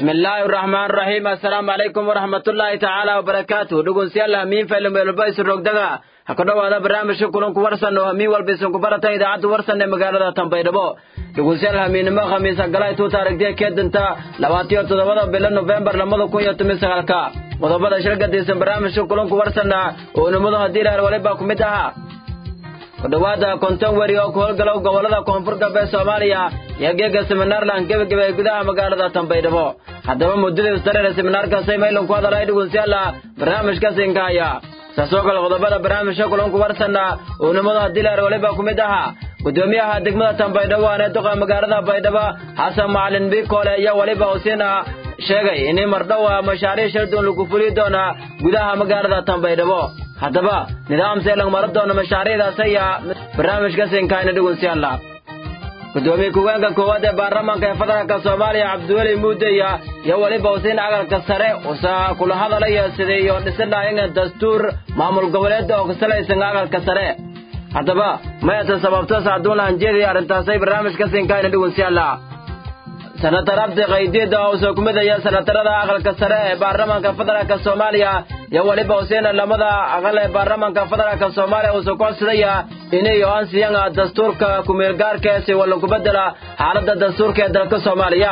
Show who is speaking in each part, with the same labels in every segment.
Speaker 1: bismillaahi araxmaan raxiim assalaamu calaykum waraxmatullaahi tacaala wabarakaatu dhegeystayaal hamiin faylo meelba isu rogdaga ha ku dhowaada barnaamijka kulanku warsan oo hamiin walba isunku barata idaacadda warsan ee magaalada tanbaydhabo dhegeystayaal hamiinnimo khamiisa galay tuu taarigtiya keedanta labaatiyo toddobada bilo nofembar lamada kun iyo toban sagaalka qodobada shirgadiisan barnaamijka kulanku warsanna oo nimadu haddii ilaal waliba ku mid ahaa ku dhowaada konton weri oo ku howlgalow gobollada koonfur galbeed soomaaliya iyo geega seminaarland gebageba ee gudaha magaalada tanbaydhabo haddaba muddadii ustareera seminaarkaasay maylan ku hadalay dhegeystayaala barnaamijka sinkahaya saasoo kale qodobada barnaamijka kulanku warsanna oo nimadu haddii ilaal waliba ku mid ahaa gudoomiyaha degmada tanbaydhabo aanee duqa magaalada baydhabo xasan macalin bikoole iyo weliba husiina sheegay in mardhowa mashaariic shirduun lagu fuli doona gudaha magaalada tanbaydhabo haddaba nidaamsee lagu maro doono mashaariicdaas ayaa barnaamijka sinkaayna dhegeystayaala gudoomiye ku-geenka koowaad ee baarlamaanka ee federaalka soomaaliya cabdiweli muudeya iyo weliba husiin cagalka sare usaa kula hadalaya sidii iyo dhisidhaayanga dastuur maamul goboleed oo kasalaysan cagalka sare haddaba mayata sababto saaduun hanjeedii arrintaasay barnaamijka sinkaayna dhegeystayaala senatar abdi qaydiida oo soo kumidaya senatarada aqalka sare ee baarlamaanka federaalka soomaaliya iyo weliba huseena lamada aqal ee baarlamaanka federaalka soomaaliya uusoo ku codsadaya inay ansiyanga dastuurka kumeelgaarka si wallan ku bedela xaaladda dastuurka ee dalka soomaaliya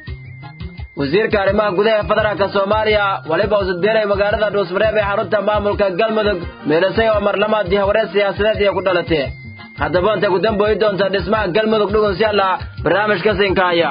Speaker 1: wasiirka arrimaha gudaha ee federaalka soomaaliya weliba usudbeenay magaalada dhuusmareeb ee xarunta maamulka galmudug meelisay oo marlamaad dihawareed siyaasadeed iyo ku dhalatay haddaba intay ku dambooyi doonta dhismaha galmudug dhugunsyalla barnaamijka sinkaaya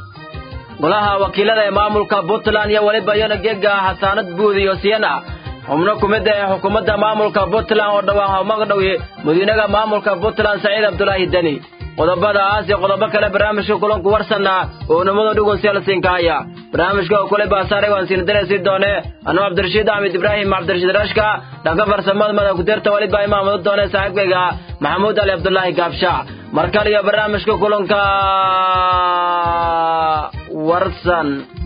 Speaker 1: golaha wakiilada ee maamulka puntland iyo weliba iyona geega xasaanad buud iyo siyana xubno ku mid ee xukuumadda maamulka puntland oo dhawaan hawmaqdhowi madiinaga maamulka puntland saciid abdulaahi deni qodobadaas iyo qodobo kale barnaamijka kulanku warsanna oo nimadu dhugunsyal sinkaaya barnaamijka oo kule baasaaray waan siin dareysii doone anuu cabdirashiid axmed ibraahim cabdirashiid rashka dhanka farsamada mada kudirta weliba imaamadu doone saaxiibkayga maxamuud ali cabdulaahi gaabsha mar kale iyo barnaamijka kulanka warsan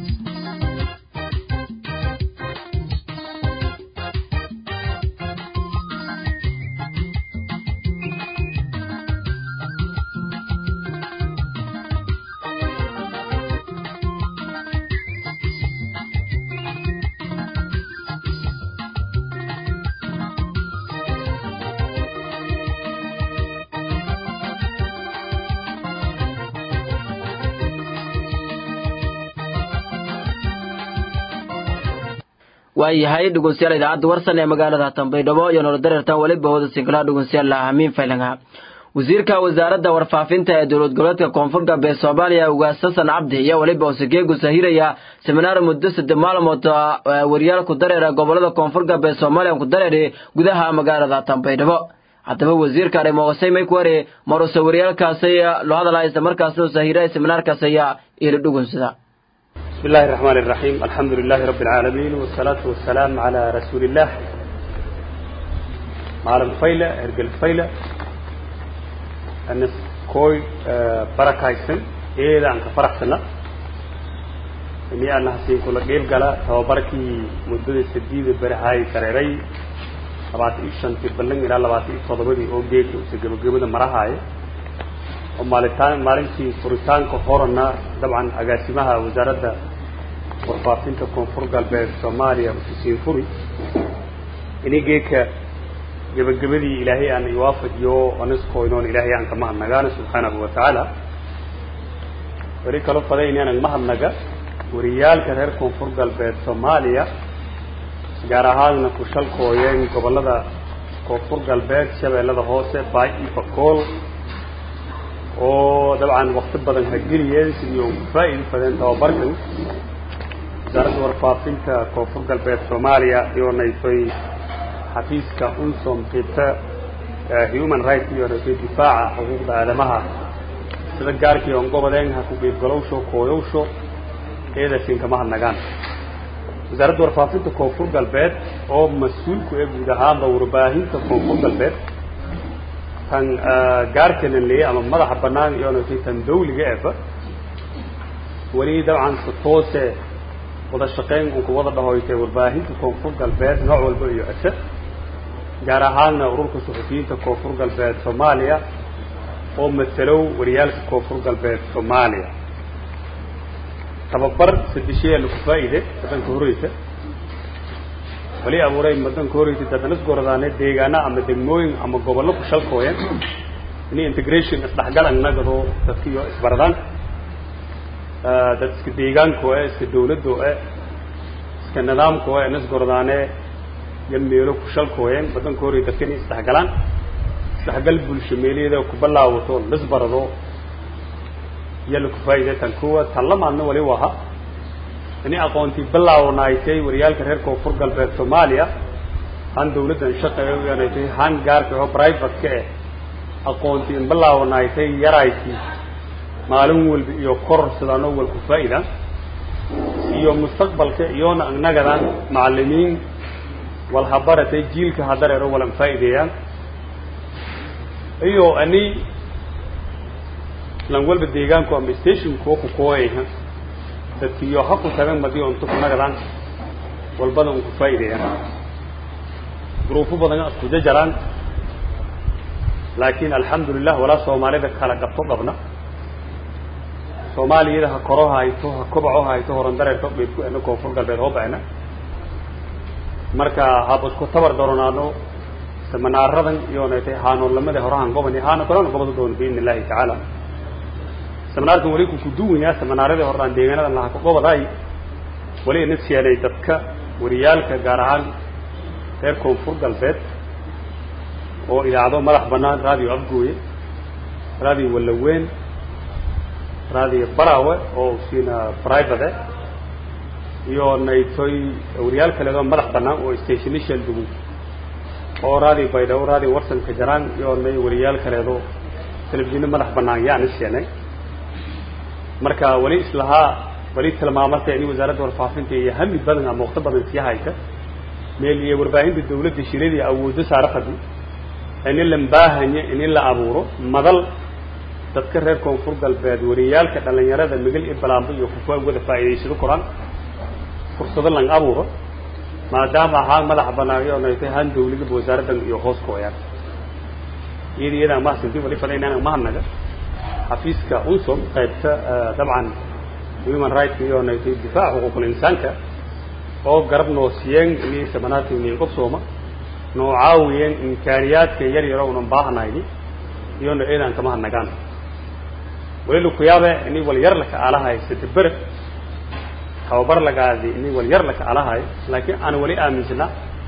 Speaker 1: waayahay dhegeystayaal idaacadda warsan ee magaalada tanbaydhabo iyo nolodareertan weliba hooda sinkalaha dhegeystayaal hamiin faylanga wasiirka wasaaradda warfaafinta ee dowlad goboleedka koonfur galbeed soomaaliya ugaas xasan cabdi iyo weliba usageegu sahiraya seminaar muddo saddex maalmood wariyaal ku dareera gobolada koonfur galbeed soomaaliya ku dareeri gudaha magaalada tanbaydhabo haddaba wasiirka arrimoosay maykware maruse waryaalkaasi loo hadalaa isla markaasna usahiray seminaarkaas ayaa ila dhugunsada
Speaker 2: بسم الله الرحمن الرحيم الحمد لله رب العالمين والصلاة والسلام على رسول الله معلم فيلة هرقل فيلة أنس كوي بركة يسن إيه أنك فرح سنة إني أنا حسين كل قيل قلا هو بركي مدة سديد برهاي سريري لبعض إيشان في بلن إلى لبعض إيش صدبني أو جيك وسجل جبنا مرهاي ومالتان مالنتي فريتان كهورنا طبعا أقاسمها وزارة warfaafinta koonfur galbeed soomaaliya usiisiin furi inigeeka gebagabadii ilaahay aan iwaafajiyo aniskoynoon ilaahay aan kama hadnagaana subxaanahu wa tacaala weli kaloo faday inaanan mahadnaga wariyaalka reer koonfur galbeed soomaaliya gaar ahaadna ku shalkooyeen gobolada koonfur galbeed shabeellada hoose baay iyo bakool oo dabcan wakti badan hageliyeen sidii u faa-idi fadeen tababarkan wasaaradda warfaafinta koonfur galbeed soomaaliya iyoonaytoy xafiiska unsom qibta human rights iyoonaytoy difaaca xuquuqda aadamaha sida gaarkii on gobodeen ha ku qiibgalowsho kooyowsho eedasin kama hadnagaan wasaaradda warfaafinta koonfur galbeed oo mas-uulku ee guud ahaanba warbaahinta koonfur galbeed tan gaarkanan leeyay ama madaxa banaan iyoonaytoy tan dawliga eba weli dabcan si toose wada shaqayn uu ku wada dhahoytay warbaahinta koonfur galbeed nooc walba iyo ase gaar ahaanna ururka suxufiyiinta koonfur galbeed soomaaliya oo matalow wariyaalka koonfur galbeed soomaaliya tababar sadesheeya laku faa'iide wadanka horeysa wali abuuray wadanka horeysa dadana isgoradaane deegaana ama degmooyin ama gobollo ku shalkooyeen ini integration isdhexgal annagado dadkiyo isbaradaan dad iska deegaanko e iska dawladdo e iska nidaamko e na isgoradaane iyo meelo ku shalkooyeen wadanka horey dadka inay isdhexgalaan isdhexgal bulsho meelaheeda ku ballaawato laisbarado iyo laku faa'iide tan kuwa tan lamaadna wali waha ini aqoontii bilaawnaaytay waryaalka reer koonfur galbeed soomaaliya han dawladdan shaqeeyo yanaytay han gaarka oo private-ka eh aqoontii in bilaawnaaytay yaraykii maalin walba iyo koror sidaanoo walku faa'ida iyo mustaqbalka iyoona annagadan macalimiin wal habaratay jiilka hadareero walan faa'ideeyaan iyo ani lan walba deegaanku ama stationkuwa ku kooyayha dadkiiyo ha ku tagan madiyo unta kunagadan walbada un ku faa'ideeyaan gruufo badana isku jajaraan laakiin alxamdulilah walaa soomaalida kala qabto qabna soomaaliyada ha koro hayto ha kobaco hayto horan dareerto baydku ena koonfur galbeed hoo bacna marka haba isku tabar doronaano seminaaradan iyoonaytay haanoollamada horahan gobani haana kalona gobada doona biidn illahi tacaala seminaarkan wali ku kuduwanyaa seminaaradii horaan deegaanadan lahaa ka gobodaay wali ina seenay dadka wariyaalka gaar ahaan reer koonfur galbeed oo idaacado madax banaan radio afgooye radio wallaweyn radio barawe oo siina private iyo naytoy wariyaal kaleedoo madax banaan oo stationishal dugu oo radio baydhabo radio warsanka jaraan iyo nay wariyaal kaleedo telefishinno madax banaan yaana seenay marka wali islahaa wali tilmaamarta ini wasaaradda warfaafinta iyo hami badan ama waqti badan sii haysa meel iyo warbaahinta dawladda shiradii awooddo saarafadi ini la baahanya ini la abuuro madal dadka reer koonfur galbeed wariyaalka dhalinyarada migil iyo balaambo iyo kufa wada faa'iidaysado koraan fursado lang abuuro maadaama ahaan madax banaayo naytay han dawladaba wasaaraddan iyo hoos kooyaan iyada iyada mahadsanti wali fadaynaan mahadnaga xafiiska unsom qaybta dabcan human rights iyo naytay difaac xuquuqul insaanka oo garab noo siiyeen ini seminaarka ini qobsooma noo caawiyeen imkaaniyaadka yar yaro unan baahanayni iyona eedaan kama hadnagaan wali laku yaabe ini wal yar laka alahay sadebere tababar lagaadi ini wal yar laka alahay laakiin aan wali aaminsanaa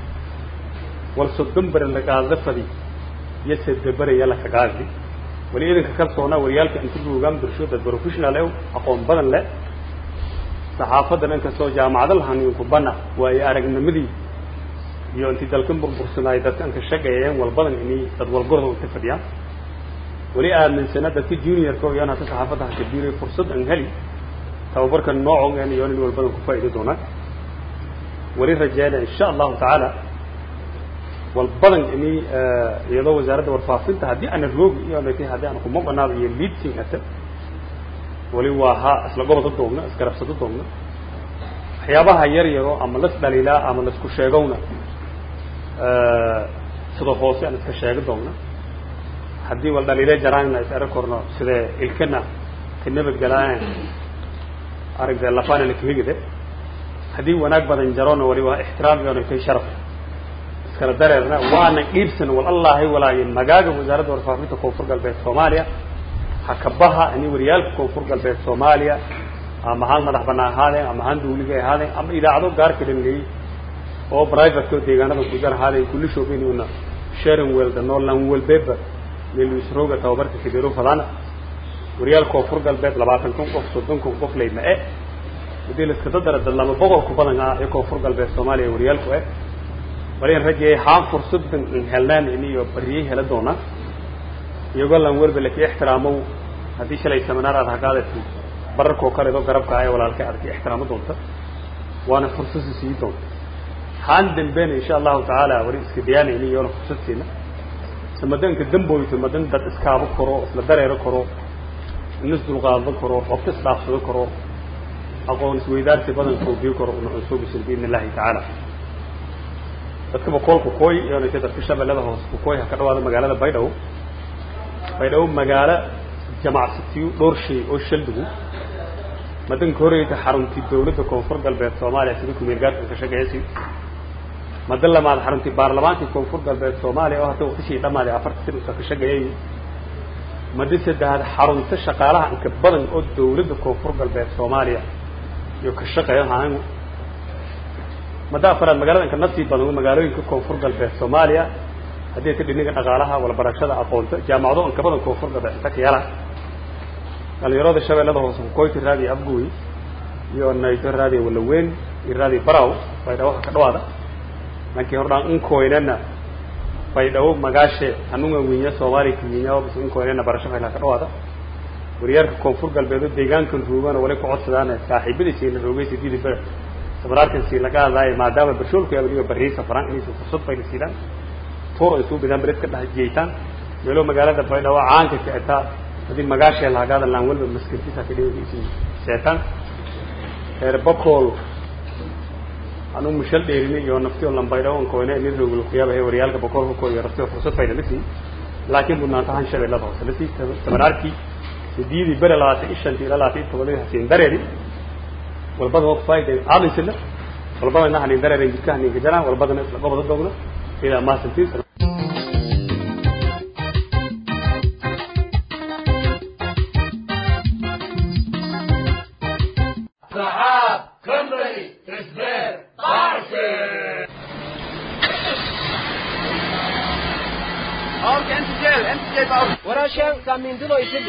Speaker 2: wal soddon bere lagaada fadi iyo sadebere iyo laka gaadi wali idanka kalsoonaa wariyaalka inta buugaan bulsho dad professional e aqoon badan leh saxaafadan inkastoo jaamacado lahanin kubana waayo aragnimadii iyo intii dalkan burbursanaay dadka anka shaqeeyeen walbadan ini dad walgorda inta fadhiyaan wali aaminsana dadka juniorka iyona hata saxaafadda hakabiiray fursad an heli tababarka noocogen iyo nin walbadan ku faa'iidi doonaan wali rajeena insha allahu tacaala walbadan ini iyadoo wasaaradda warfaafinta haddii ana roogi iyo natay haddii aan kuma banaado iyo leading ata wali waa ha isla goboda doogna isgarabsado doogna waxyaabaha yar yaro ama las dhaliilaa ama laisku sheegowna sida hoose aan iska sheegi doogna haddii wal dhaliile jaraanna is arag korno sidee ilkana ka nabadgelaayan aragde lafaana lakahigide haddii wanaag badan jarona wali waa ixtiraam iyo natay sharaf iskala dareerna waana dhiibsan wal allahi walaayo magaaga wasaaradda warfaafinta koonfur galbeed soomaaliya hakabaha ini wariyaalka koonfur galbeed soomaaliya ama haan madax banaan ahaadeen ama haan dawliga ahaadeen ama idaacado gaarka dhangeeyey oo private oo deegaanada kujar ahaadeen kulli shoogeynuna sharon welda norland welbeba meeluisrooga tababarka kadeero fadana wariyaal koonfur galbeed labaatan kun qof soddon kun qof leyma e hadii laiskada dara dad laba boqol ku badan ah ee koonfur galbeed soomaaliya wariyaalku eh walian rajeeyay haan fursadan in helnaan iniyo bariyey hela doonaan iyagoo lan welba laki ixtiraamow haddii shalay seminaar aad hagaadati bararkoo kaledo garabka ee walaalka aad ka ixtiraamo doonta waana fursasi sii doonta haan dambena insha allahu tacaala wali iska diyaanayni iyoona fursad siina samadanka damboyto madan dad iskaabo karo isla dareero karo inis dulqaado karo xogta isdhaafsado karo aqoon isweydaarsi badan koobiyo karo una cunsuubisan biidn illahi tacaala dadka bakoolka kooy iyonayta dadka shabeellada hoose kukooy ha ka dhawaada magaalada baydhabo baydhabo magaalo jamacsatiyo dhowr shay oo shaldigu madanka horeyta xaruntii dawladda koonfur galbeed soomaaliya sida kumeel gaarkan ka shaqeeysi madan lamaad xaruntii baarlamaankii koonfur galbeed soomaaliya oo hadda waqtishii dhamaaday afarta sir usa ka shaqeeyay madan saddexaad xarunta shaqaalaha inka badan oo dawladda koonfur galbeed soomaaliya iyo ka shaqeeya ahaan madda afaraad magaalada inka nasii badan magaalooyinka koonfur galbeed soomaaliya haddii ta dhiniga dhaqaalaha walbarashada aqoonta jaamacado inka badan koonfur galbeed inta ka yala dhalinyarada shabeellada hoose kukoyti raadiyo abguy iyo nayto raadiyo walaweyn iyo raadiyo baraw baydhabo ka dhawaada lankii hordhaan unkoynana baydhabo magaashe anunga winya soomaaliya kiwinya bis unkoynana barasho fayla ka dhawaada waryaarka koonfur galbeed oo deegaankan roogana wali ku codsadaan saaxiibadiisii la roogay sidii ber sabraarkansii laga hadlaayo maadaama barshoolku abniga bariisa faran inaysan fursad fayla siidaan tuur ay suu bidaan bered ka dhex jeeytaan meelo magaalada baydhabo caanka kicitaa haddii magaashee lahagaada laan walba maskintiisa ka dhigaysi seetaan reer bakool anu mushal dheerini iyo naftiyo lambaydhawo onkoyne nin roogul kuyaaba waryaalka bakool huko iyo naftiyo fursad fayna lasi laakiin budnaantahan shabeellada hoose lasi samanaarkii sideedii bere labaatan iyo shantii ilaa labaatan iyo tobonadii hasiin dareeri walbada waa kufaaida aadisila walbadana hanin dareeren jidka haninka jaraan walbadana isla gobada doogno ilaa maasantiis
Speaker 1: warashan samindulo isidu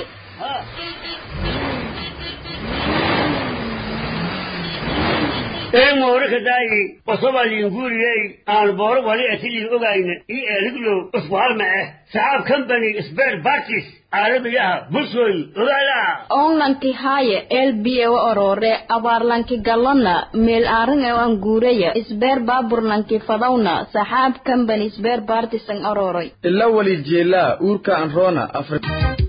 Speaker 3: een moorika daayi wasobalin guuriyey aan booro wali atilin ogayna i eriglo usbuhalma eh saxaab company spare parties caalamiyaha bulshooy ogaala
Speaker 4: onlanki haye elbiye wa orore abaarlanki galona meel aarin e an guureya isbeer baaburlanki fadawna saxaab company isbeer partisan ororay
Speaker 5: ila wali jeelaa uurka anroona afar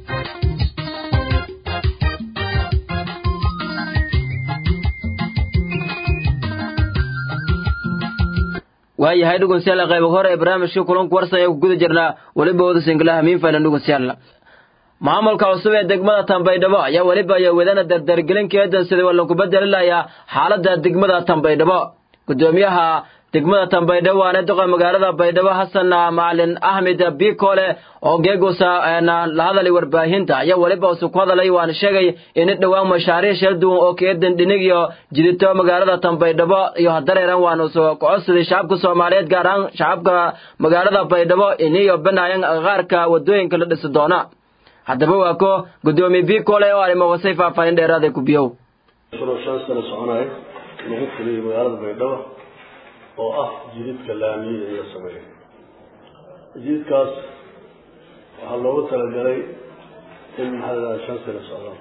Speaker 1: waayahay dhugunsiyaal qaybo hore ee barnaamijka kulanku warsan ee ku guda jirnaa weliba wada singlaha miinfaylan dhugunsiyaal maamulka cusub ee degmada tambaydhabo ayaa weliba iyo wadana dardargelin keedan sidii waa lagu bedelilayaa xaaladda degmada tambaydhabo gudoomiyaha degmada tambaydhabo waana doqa magaalada baydhabo xasan macalin axmed bikole oo geegusa la hadalay warbaahinta ayaa weliba usu ku hadalay waana sheegay in dhowaan mashaariic shal duwan oo keedan dhinig iyo jidito magaalada tambaydhabo iyo hadareeran waana usu kocodsaday shacabka soomaaliyeed gaar ahaan shacabka magaalada baydhabo iniyo banaayan qaarka wadooyinka la dhisi doona haddaba waa ko gudoomiye bikole oo arrimo wasay faahfaahin dheeraada ku biyow
Speaker 6: shan sano soconaya lagu fuliyey magaalada baydhabo oo ah jididka laamiye in la sameeyo jididkaas waxaa loogu talagalay in maxaa la dhaha shan sano socdaan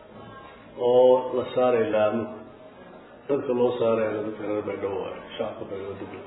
Speaker 6: oo la saaray laamo dadka loo saarayana dadka reer baydhabo waayo shacabka baydhabo dugla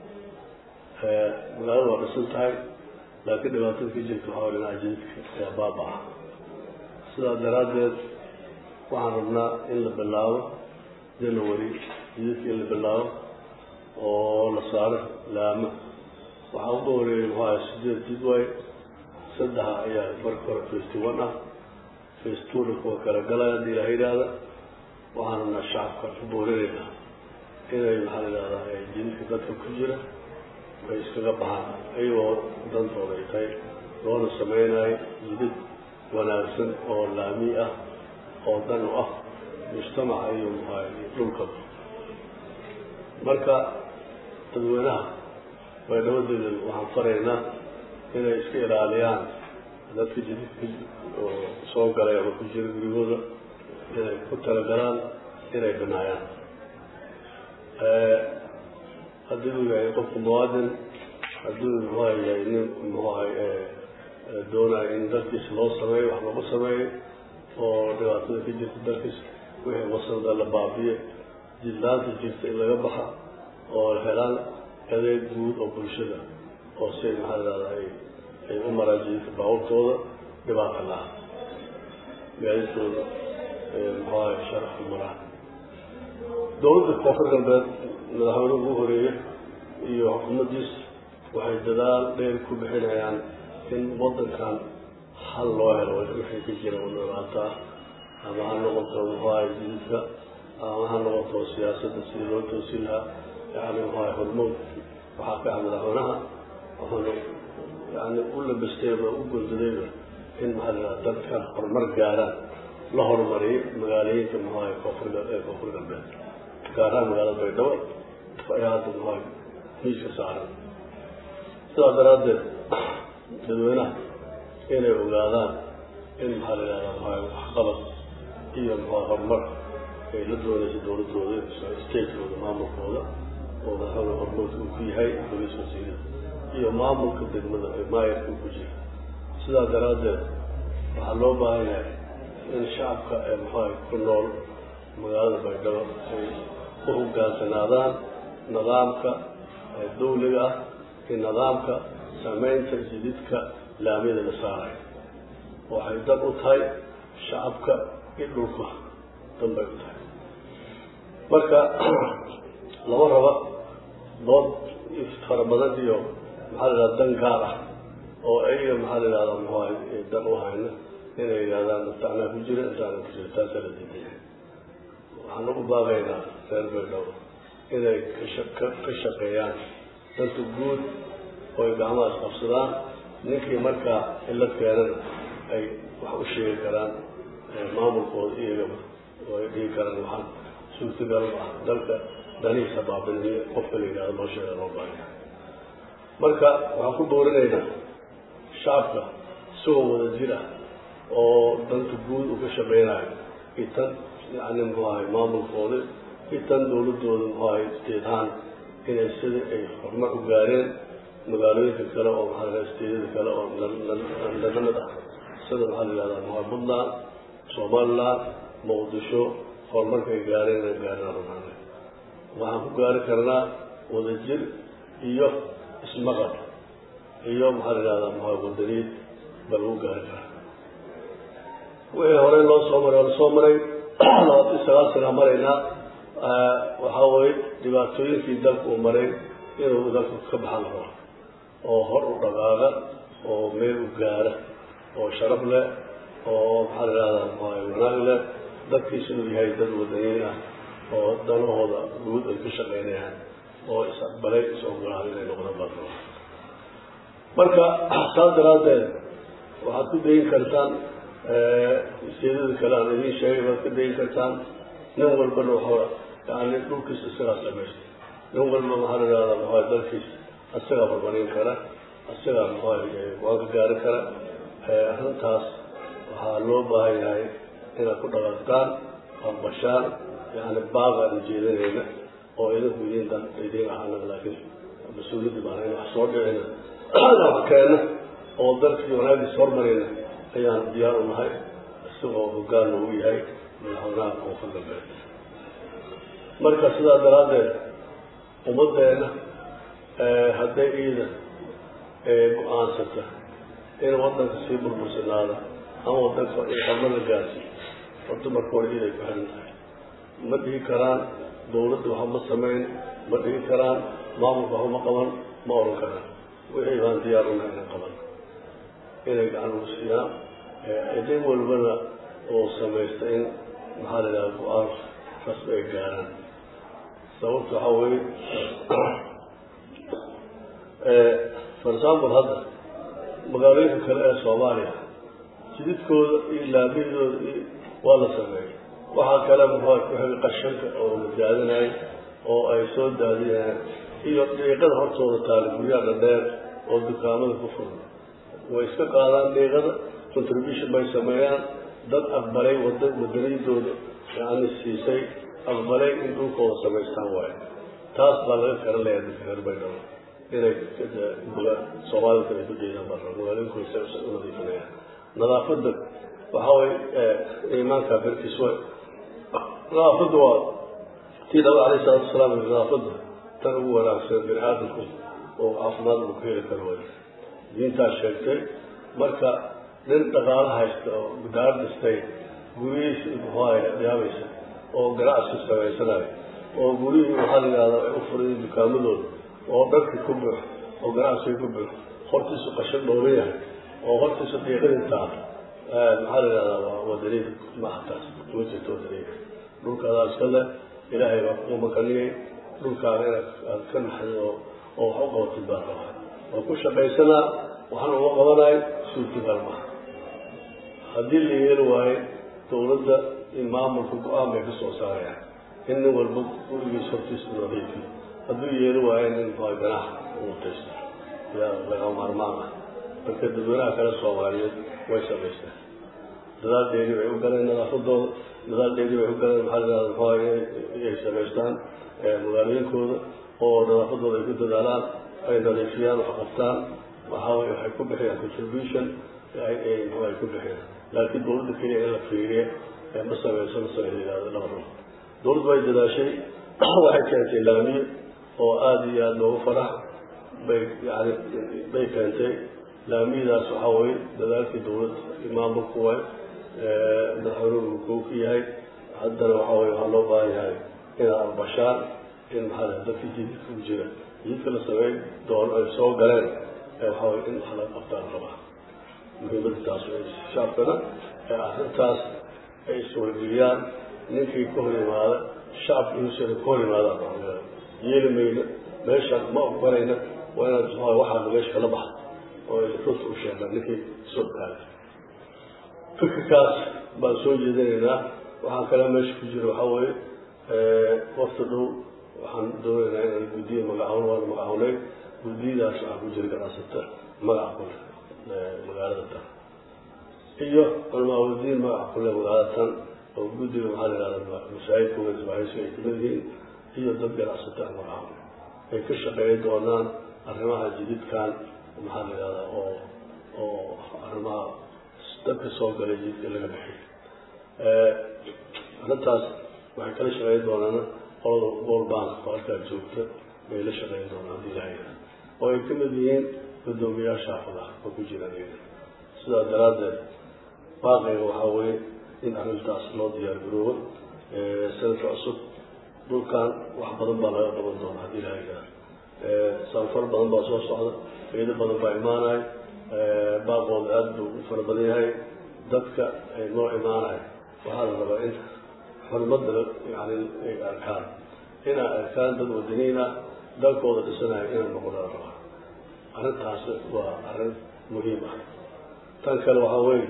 Speaker 6: magaalada waa dhisan tahay laakiin dhibaatada ka jirta waxaa dhinaca jididka ayaa baaba ah sidaa daraaddeed waxaan rabnaa in la bilaabo january jididka in la bilaabo oo la saaro laamo waxaa uga horeeyay muxuu ahay sideed jid waaye saddexa ayaa marka hore fasty one ah face twona kuwa kala galaya haddii ilaha yidhaahda waxaan rabnaa shacabka ku boorinaynaa inay maxaa la yidhahdaa jididka dadka ku jira ay iskaga baxaan ayagoo dantooda ay tahay loona sameynayo jidid wanaagsan oo laami ah oo dan u ah mujtamaca iyo muxuaha dhulkaba marka dadweynaha baydhabadeeda waxaan faraynaa inay iska ilaaliyaan dadka jididka oo soo galay ama ku jira gurigooda inay ku talagalaan inay banaayaan haddii uu yahay qofku muwaadin haddii uu muxuha yahay nin muxuahay doonayo in dalkiisa loo sameeyo wax lagu sameeyo oo dhibaatada ka jirta dalkiisa wixii wasada la baabiye jidlaanta jirta in laga baxa oo helaan adeeg guud oo bulshada oo si ay maxaa lahahda ay ay u maraan jididka baabuurtooda dhibaata laha gaadidkooda muxuahay sharafka maraan dowladda koonfur galbeed madaxweyne ugu horeeye iyo xukuumaddiis waxay dadaal dheer ku bixinayaan in waddankan hal loo helo wixii ka jira dhibaato ah ama ha noqoto muxuahay jididka ama ha noqoto siyaasadda sidii loo toosin lahaa yani muxuahay hormood waxaa ka ah madaxweynaha wuxuuna yani u labastayba u gundadayba in maxaa la yidhaha dadka horumar gaaraan la horumariyay magaalooyinka muxuahay koonfur ee koonfur galbeed gaar ahaan magaalada baydhabo ayaa hadda muxuahay miiska saaran sidaas daraaddeed dadweynaha inay ogaadaan in maxaa la yidhahdaa muxuahay waxqabad iyo muxuahay horumar ay la doonaysa dowladooda statekooda maamulkooda oo madaxweyne hormoodka uu ku yahay bolis wasiirada iyo maamulka degmada ee maayarka uu ku jira sidaa daraaddeed waxaa loo baahan yahay in shacabka ee muxuahay ku nool magaalada baydhabo ay u hogaansanaadaan nidaamka dawliga ah iyo nidaamka sameynta jididka laamiyada la saarayo waxay dan u tahay shacabka iyo dhulka dan bay u tahay marka lama raba dood fara badan iyo maxaa la yidhahda dan gaar ah oo ayaga maxaa la yidhahdaa muxuahay dan u hayna inay yidhahdaan intaanaa ku jira intaana ku jira taasaa la diidaya waxaan ugu baaqaynaa reer baydhabo inay ka ka shaqeeyaan danta guud oo ay gacmahaas qabsadaan ninkii markaa cillad keenana ay wax u sheegi karaan maamulkooda iyagaba oo ay dhigi karaan waxaan suurtagal ah dalka danihiisa baabiniyo qofka la yidhahdo loo sheega loo baahaya marka waxaan ku boorinaynaa shacabka isagoo wada jir ah oo danta guud uu ka shaqeynayo iyo tan yani muxuu ahay maamulkooda iyo tan dawladooda muxuu ahay isteedhaan inay sida ay horumar u gaareen magaalooyinka kale oo maxaa la isteedyada kale oo nalamid ah sida maxaa la yihahdaa muxua puntland somaliland muqdisho horumarka ay gaareen inay gaareen rumaana waxaan ku gaari karnaa wadajir iyo ismaqal iyo maxaa la yihahdaa muxua wadaniid baa lagu gaari karaa wixii horey loo soo maray oo lasoo maray labaatan sagaal sana maraynaa waxaa weye dhibaatooyinkii dalka uu maray inuu dalka ka baxan la rabo oo hor u dhaqaaqa oo meel u gaara oo sharaf leh oo maxaa la yihahdaa muxuahay wanaag leh dadkiisa inuu yahay dad wadaniin ah oo danahooda guud ay ka shaqeynayaan oo is-aqbalay is-ogolaaday inay noqdaan baa raba marka saas daraaddeed waxaad ku dayin kartaan seedada kale aan idiin sheegay baad ka dayin kartaan nin walbana waxaa yani dhulkiisa isagaa samaysta nin walba maxaa la yihahdaa muxuahay dalkiisa isagaa horumarin kara isagaa muxuahay go-aan ka gaari kara arrintaas waxaa loo baahan yahay inaad ku dhaqaaqtaan aqbashaan yani baaqaan ujeedanayna oo idinku idiin dan idiin ah anaga laakiin mas-uuliyadda baan in wax soo dhicina wax keena oo dalkii wanaagiisa hormarayna ayaan diyaar u nahay isagoo hoggaan uu yahay madaxweynaha koonfur galbeed marka sidaa daraaddeed ummaddeena hadday iida go-aansata in wadanka sii burbursanaada ama wadanka horumar la gaarsiiyo horta marka hore iiday ku xiran tahay ma dhihi karaan dawladda waxa ma samayn ma dhihi karaan maamulka waxa ma qaban ma oran karaan wixii baan diyaar unahay inay qaban inay gacan ugu siiyaan nin walbana oo samaysta in maxaa la yidhaha go-aan rasmi ay gaaraan sababta waxaa weeye for example hadda magaalooyinka kale ee soomaaliya jididkooda iyo laamiyadooda iyo waa la sameeyey waxaa kale muxua ku xigay qashanka oo la daadinayo oo ay soo daadinayaan iyo dhiiqada hortooda taala guryaha dhadheer oo dukaamada ku furan way iska qaadaan dhiiqada contribution bay sameeyaan dad aqbalay wada wadaniyadooda yani siisay aqbalay in dhulkooda samaystaan waayo taas baa laga karan layaa dadka reer baydhabo inay soomaalida ay ku jeedaan baa magaalooyinkooda sa u nadiifinayaan nadaafadda waxaa way iimaanka berkiis way nadaafadda waa tii nabi alayh salaatu wasalaam nadaafadda tan ugu wanaagsan bini aadamku oo caafimaad uu ka heli karo way diintaas sheegtay marka nin dhaqaalo haysta oo daar dhistay guryihiisa muxuahay yaabaysa oo ganacsi samaysanayo oo guryihii waxaa la yidhahdaa ay u furayin dukaamadooda oo dharkii ku buux oo ganacsiga ku buux hortiisu qashan dhooban yahay oo hortiisu dhiiqadii taal maxaa la yidhahdaa waa wadaniid maaha taas ma jirto wadaniid dhulkaadaa iska leh ilaahay baa kugu makaniyey dhulkaaga inaad aad ka naxday oo oo wax u qabatid baa rabaa waa ku shaqaysanaa waxna uma qabanayo suurtagal maaha haddii la yeeli waayo dawladda in maamulka go-aan bay ka soo saarayaan in nin walba gurigiis hortiisa nadiifi hadduu yeeli waayo nin muxua ganaax uutaysta yaa laga maarmaan ah marka dadweynaha kale soomaaliyeed way samaystaan dadaal dheeri bay u galeen nadaafadooda dadaal dheeri bay u galeen maxaa la yidhahda muxua inay samaystaan magaalooyinkooda oo nadaafadooda ay ku dadaalaan ay nadiifiyaan wax qabtaan waxaa weye waxay ku bixiyaan contribution muxua ay ku bixiyaan laakiin dawladda keliya in la fiiriya ma sameyso ma sameysa yidhahda laba ruux dawladdu way dadaashay waxay keentay laamiye oo aada iyo aada loogu farax bay yani bay keentay laamiyadaas waxaa weye dadaalkii dawladda maamulku way madaxweynuhu kuu ku yahay haddana waxaa weye waxaa loo baahan yahay inaad albashaan in maxaa la dadka jididka ku jira jididka la sameey doon ay soo galeen waxaa weye in wax laga qabtaan rabaa muhiimadda taas wey shacabkana ee arrintaas ay iswargeliyaan ninkii ka hor yimaada shacabka inuusan ka hor yimaadaan yeeli mayno meeshaan ma ogolayna waa inaad muxua waxaana meesha kala baxda oo ay runta u sheegaan ninkii soo kaaga fikirkaas baan soo jeedinaynaa waxaan kale meesha ku jira waxaa weeye waqti dhow waxaan doonaynaa inaan guddiya magacawn waana magacawnay guddiyadaas waxaa ku jira ganacsata magaca kule magaalada tan iyo culamaaudiin magaca kule magaalada tan oo guddiga maxaa la yihahda masaajidka wesbahayso ay kamid yihiin iyo dad ganacsata magacawn ay ka shaqeeyi doonaan arrimaha jididkan maxaa la yihahdaa oo oo arrimaha dadka soo galay jididka laga bixiy arrintaas waxay kala shaqeyn doonaan qolada world bank oo halkaa joogta bay la shaqeyn doonaan haddii ilahay oo ay kamid yihiin guddoomiyaasha xaafadaha oo ku jira iyaga sidaa daraaddeed baaqiga waxaa weeye in arrintaas loo diyaar garoobo sanadka cusub dhulkan wax badan baa laga qaban doona haddii ilahay gaa sanfar badan baa soo socda ciido badan baa imaanaya baaqooda aada buu u fara badan yahay dadka ay noo imaanaya waxaa la rabaa in xurmadda yani ay arkaan inay arkaan dad wadaniin ah dalkooda dhisanaya inay noqona la rabaa arrintaas waa arrin muhiim ah tan kale waxaa weeye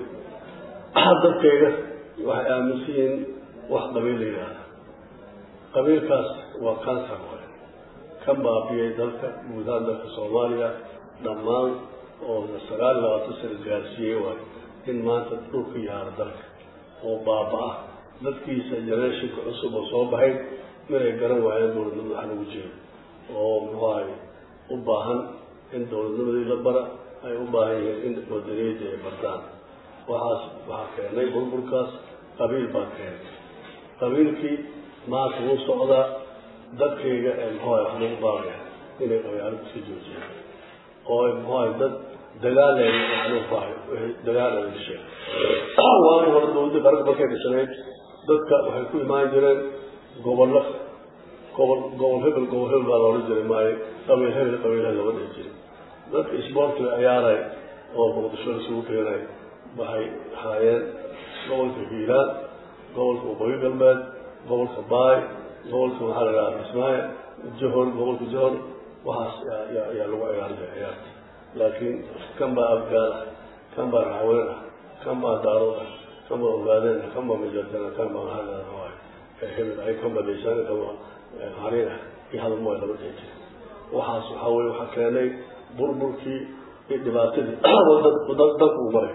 Speaker 6: dadkayga waxay aaminsan yihiin wax qabiil la yidhaahda qabiilkaas waa cancer waay kan baabiyey dalka guud ahaan dalka soomaaliya dhammaan oo sagaal iyo labaatan sano gaarsiiyey waayo in maanta dhulka yaaro dalka oo baaba-ah dadkiisa generationka cusub oo soo baxay inay garan waayeen dowladnimada wax lagu jeedo oo muxuahay u baahan in dowladnimadii la bara ay u baahan yihiin in wadaniyadda ay bartaan waxaas waxaa keenay burburkaas qabiil baa keenay qabiilkii maanta wuu socdaa dadkayga ee muxuahay wax lagu baabaya inay qabyaalada iska joojiyaan oo ay muxuahay dad dagaaleen dagaaleen dhisheen waana hore dowladda qaranka markay dhisanayd dadka waxay ku imaan jireen gobollo gobol gobol hebel gobol hebel baa loola jiray maayo qabiil hebel qabiilha lama dhihi jiray dadka isboortiga ciyaaray oo muqdisho isugu keenay waxay ahaayeen gobolka hiiraan gobolka waqooyi galbeed gobolka baay gobolka maxaa la dhahaa kismaayo johor gobolka johor waxaas ayaa lagu ciyaari jiray ciyaarta laakiin kan baa afgaal ah kan baa raxween ah kan baa daarood ah kan baa ogaadeen ah kan baa majartana kan baa maxaa la dhahaa hebel ay kan baa deysaan kan baa harin ah iyo hadalmo ay laba dhihi jiray waxaas waxaa weye waxaa keenay burburkii iyo dhibaatadii dalku uu maray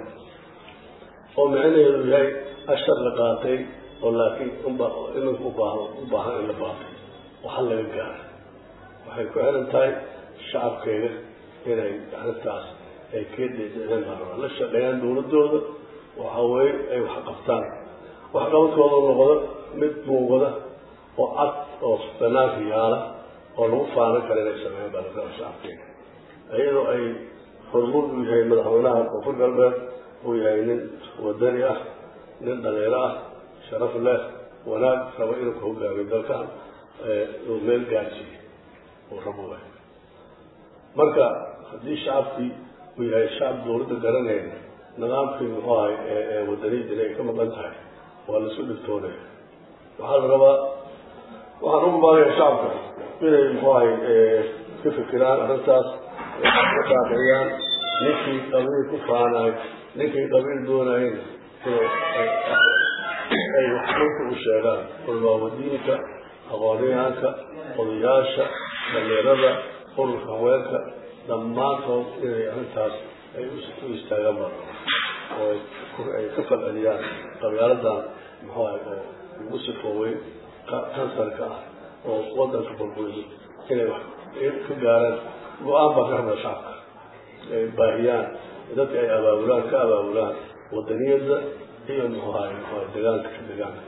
Speaker 6: oo micnaheedu yahay ashar la qaatay oo laakiin unba iminka ubaahan u baahan in la baatay waxa laga gaara waxay ku xiran tahay shacabkeega inay arrintaas ay keedeen maraba la shaqeeyaan dowladooda waxa weeye ay wax qabtaan waxqabadkooda noqdo mid muuqda oo cad oo banaanka yaala oo lagu faanan kara inay sameeyaan baa laga shacabkeega iyadoo ay hormuud u yahay madaxweynaha koonfur galbeed uu yahay nin wadani ah nin dhaliiro ah sharaf leh wanaag rabo inuu ka hogaamiyo dalkan uu meel gaarsiiyo uu rabo waay marka haddii shacabkii uu yahay shacab dowladda garanayna nidaamkii muxuu ahay ee wadaniyadina ay ka maqan tahay waa laisu dhibtoonaya waxaa la rabaa waxaan ugu baaqaya shacabka inay muxuu ahay ka fikiraan arrintaas ka daaqiyaan ninkii qabiil ku faanaay ninkii qabiil doonayn ay waxdinka u sheegaan ulmaawadiinka aqoonyahanka odayaasha dhalinyarada ururka haweenka dhammaantood inay arrintaas ay u istaagaan baa oo ay ka falceliyaan qabyaaladdan muxuu ahay oo ugu sifoowey kansarka ah oo wadanka burburiyay inay wax ka gaaraan go-aan baa ka rabaa shacabka ay baahiyaan dadka ay abaabulaan ka abaabulaan wadaniyadda iyo muxuu ahay muxuu ahay degaanka ka degaanka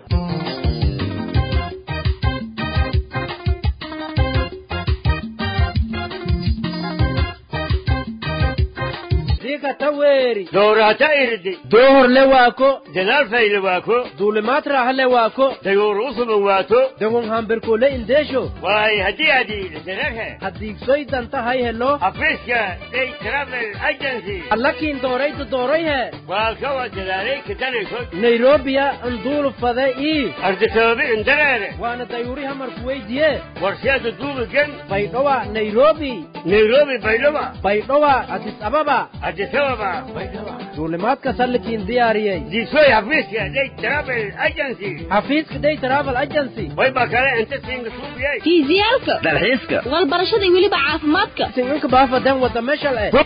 Speaker 3: dowrata irdi
Speaker 1: doohorle waako
Speaker 3: dadaal fayle waako
Speaker 1: duulimaad raaxale waako
Speaker 3: dayuur usuban waato
Speaker 1: dehon hamberkole indeesho
Speaker 3: waay haddii aad iidhisanarhe
Speaker 1: haddiigsoy dantahay helo
Speaker 3: xafiiska day travel agency
Speaker 1: allakiin dooraydu doorayhe
Speaker 3: waa kawa dadaalay kadanayso
Speaker 1: nairobiya anduulu fade ii
Speaker 3: ardisabaabi indareere
Speaker 1: waana dayuuri hamarku weydiye
Speaker 3: warsheeda duubigan
Speaker 1: baydhowa nairobi
Speaker 3: nairobi baydhaba
Speaker 1: baydhowa adis ababa
Speaker 3: adisababa
Speaker 1: duulimaadka sallikiin diyaariyey
Speaker 3: diisoy xafiiska day travel agency
Speaker 1: xafiiska day travel agency
Speaker 3: way baa kale inta siinga suubiyay
Speaker 4: fiisiyaalka
Speaker 1: dalxiiska
Speaker 4: walbarashada iyo weliba caafimaadka
Speaker 1: sincinka baafadan wada meshal eh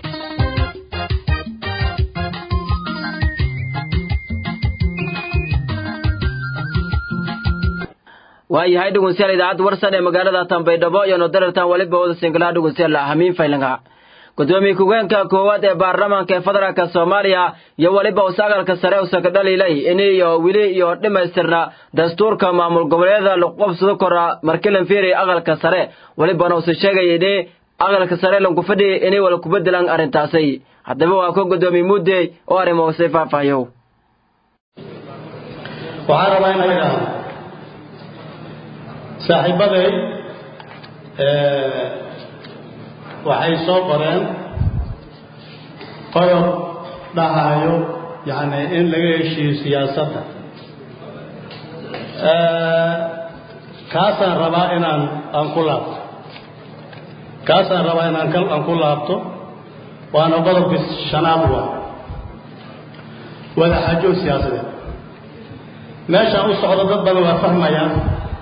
Speaker 1: waayahay dhegeystayaal idaacadda warsan ee magaalada tanbaydhabo iyo nodarartan weliba wada singalaha dhegeystayaal hamiin faylanka gudoomiye ku-geenka koowaad ee baarlamaanka ee federaalka soomaaliya iyo weliba usaagalka sare usa ka dhaliilay in iyo weli iyo dhammaystirna dastuurka maamul goboleedyada lagu qabsado kora markilan fiiri aqalka sare welibana usa sheegaya ini aqalka sare lanku fadhi inay wala kubedelaan arrintaasay haddaba waa ka gudoomiye muudey oo arrimo usay faahfaahiyo
Speaker 7: waxaan rabaa inaan idhaahdo saaxiibaday waxay soo qoreen qodob dhahayo yani in laga heshiiyo siyaasadda kaasaan rabaa inaan aan ku laabto kaasaan rabaa inaan aan ku laabto waana qodobkii shanaad waa wadaxaajo siyaasadeed meeshaan u socdo dad badan waa fahmayaan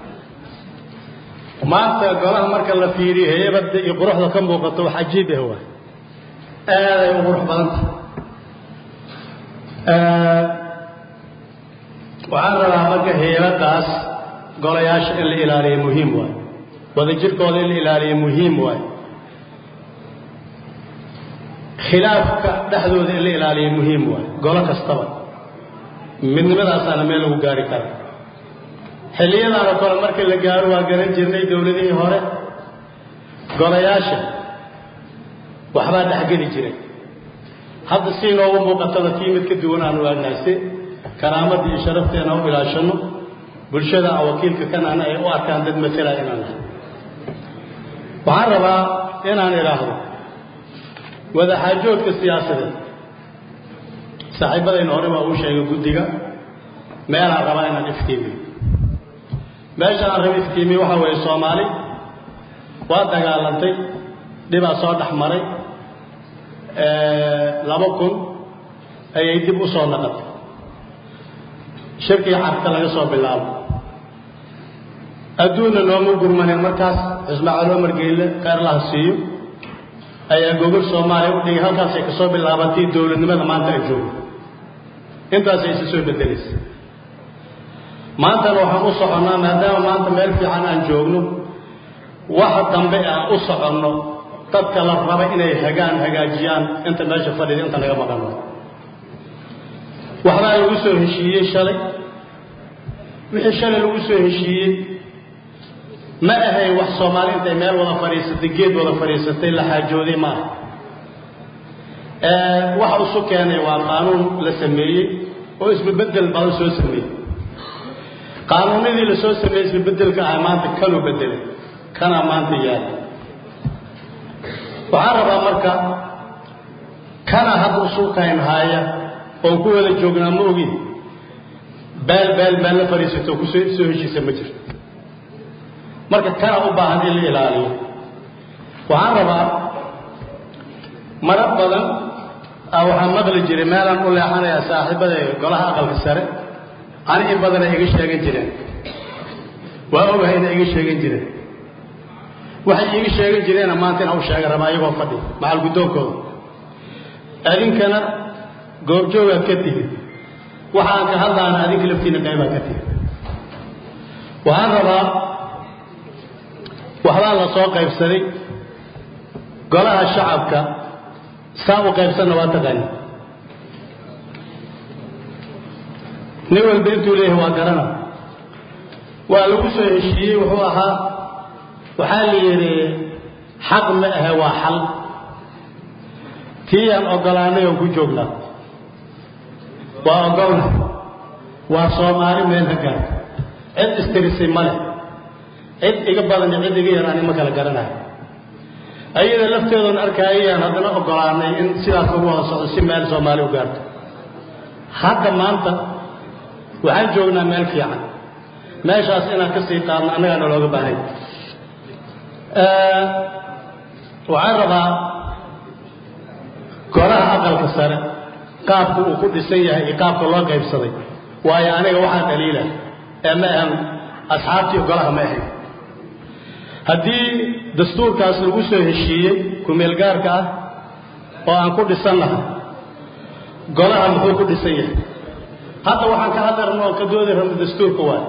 Speaker 7: maanta golaha marka la fiiriyo heybadda iyo quruxda ka muuqato wax cajiib ah waay aaday u qurux badanta waxaan rabaa marka heybaddaas golayaasha in la ilaaliyo muhiim waay wadajirkooda in la ilaaliyo muhiim waay khilaafka dhexdooda in la ilaaliyo muhiim waay golo kastaba midnimadaasaana meel lagu gaari kara xilliyadaana kole markii la gaaro waa garan jirnay dowladihii hore golayaasha waxbaa dhexgeli jiray hadda si inoogu muuqatada tii mid ka duwan aanu aagnahay si karaamadda iyo sharafteena u ilaashanno bulshada aan wakiilka kanana ay u arkaan dad matela inaan nahay waxaan rabaa inaan idhaahdo wadaxaajoodka siyaasadeed saaxiibadayna hore waa uu sheegay guddiga meelaan rabaa inaan iftiimiyo meesha aan raba iftiimiye waxaa weeye soomaali waa dagaalantay dhibaa soo dhex maray laba kun ayay dib u soo naqatay shirkii xarka laga soo bilaabo adduunna nooma gurmaneen markaas ismaaciil omar geyle kheyrlaha siiyo ayaa gogol soomaaliya u dhigay halkaasay ka soo bilaabatay dowladnimada maanta ay joogno intaasay isa soo bedelaysa maantana waxaan u soconnaa maadaama maanta meel fiican aan joogno waxa dambe aan u soconno dadka la raba inay hagaan hagaajiyaan inta meesha fadhida inta naga maqan waxbaa lagu soo heshiiyey shalay wixii shalay lagu soo heshiiyey ma ahayn wax soomaali intay meel wada fadhiisatay geed wada fadhiisatay la xaajooday maaha waxa isu keenay waa qaanuun la sameeyey oo isbabedel badan soo sameeyey qaanuunadii la soo sameeyey isbabedelka ah maanta kanuu bedelay kanaa maanta yaala waxaan rabaa marka kana hadda usuukayn haaya oon ku wada joognaa ma ogin beel beel beel la fadhiisato kusoo soo heshiisa ma jirto marka kana u baahan in la ilaaliyo waxaan rabaa marar badan waxaan maqli jiray meelaan u leexanayaa saaxiibada golaha aqalka sare ani in badana iga sheegan jireen waa ogahay inay iga sheegan jireen waxay iiga sheegan jireenna maanta inaan u sheega rabaa iyagoo fadhi macal guddoonkooda adinkana goobjoogaad ka tihid waxaan ka hadlaana adinka laftiina qaybaad ka tihid waxaan rabaa waxbaa la soo qaybsaday golaha shacabka saa u qaybsanna waa taqaani nin walba intuu leeyahay waa garana waa lagu soo heshiiyey wuxuu ahaa waxaa la yidhi xaq ma ahe waa xal tii aan ogolaanay oon ku joognaa waa ogolna waa soomaali meel ha gaarta cid istirisay ma leh cid iga badan iyo cid iga yar ani ma kala garanayo ayada lafteedoon arkaayayaan haddana ogolaanay in sidaas lagu wada socdo si meel soomaali u gaarto hadda maanta waxaan joognaa meel fiican meeshaas inaan ka sii qaadno annagaa nalooga baahay waxaan rabaa golaha aqalka sare qaabka uu ku dhisan yahay iyo qaabka loo qaybsaday waayo aniga waxaan dhaliila ee ma ahan asxaabtii golaha ma ahayn haddii dastuurkaas lagu soo heshiiyey ku-meelgaarka ah oo aan ku dhisan lahay golaha muxuu ku dhisan yahay hadda waxaan ka hadlarno oo ka doodi rabno dastuurka waay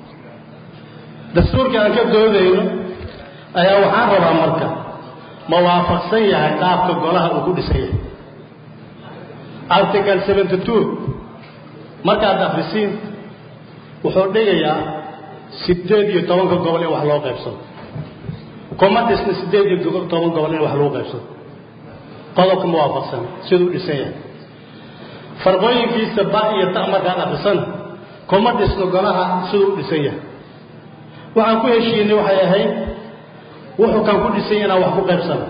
Speaker 7: dastuurka aan ka doodayno ayaa waxaan rabaa marka ma waafaqsan yahay qaabka golaha uu ku dhisan yahay article seventy two markaad akrisiin wuxuu dhigayaa sideed iyo tobanka gobol in wax loo qaybsado kuma dhisna sideed iyo toban gobol in wax lagu qaybsado qodobka ma waafaqsan siduu dhisan yahay farqooyinkiisa ba iyo ta markaad akrisana kuma dhisno golaha siduu dhisan yahay waxaan ku heshiinay waxay ahayd wuxuu kan ku dhisan yahay inaan wax ku qaybsano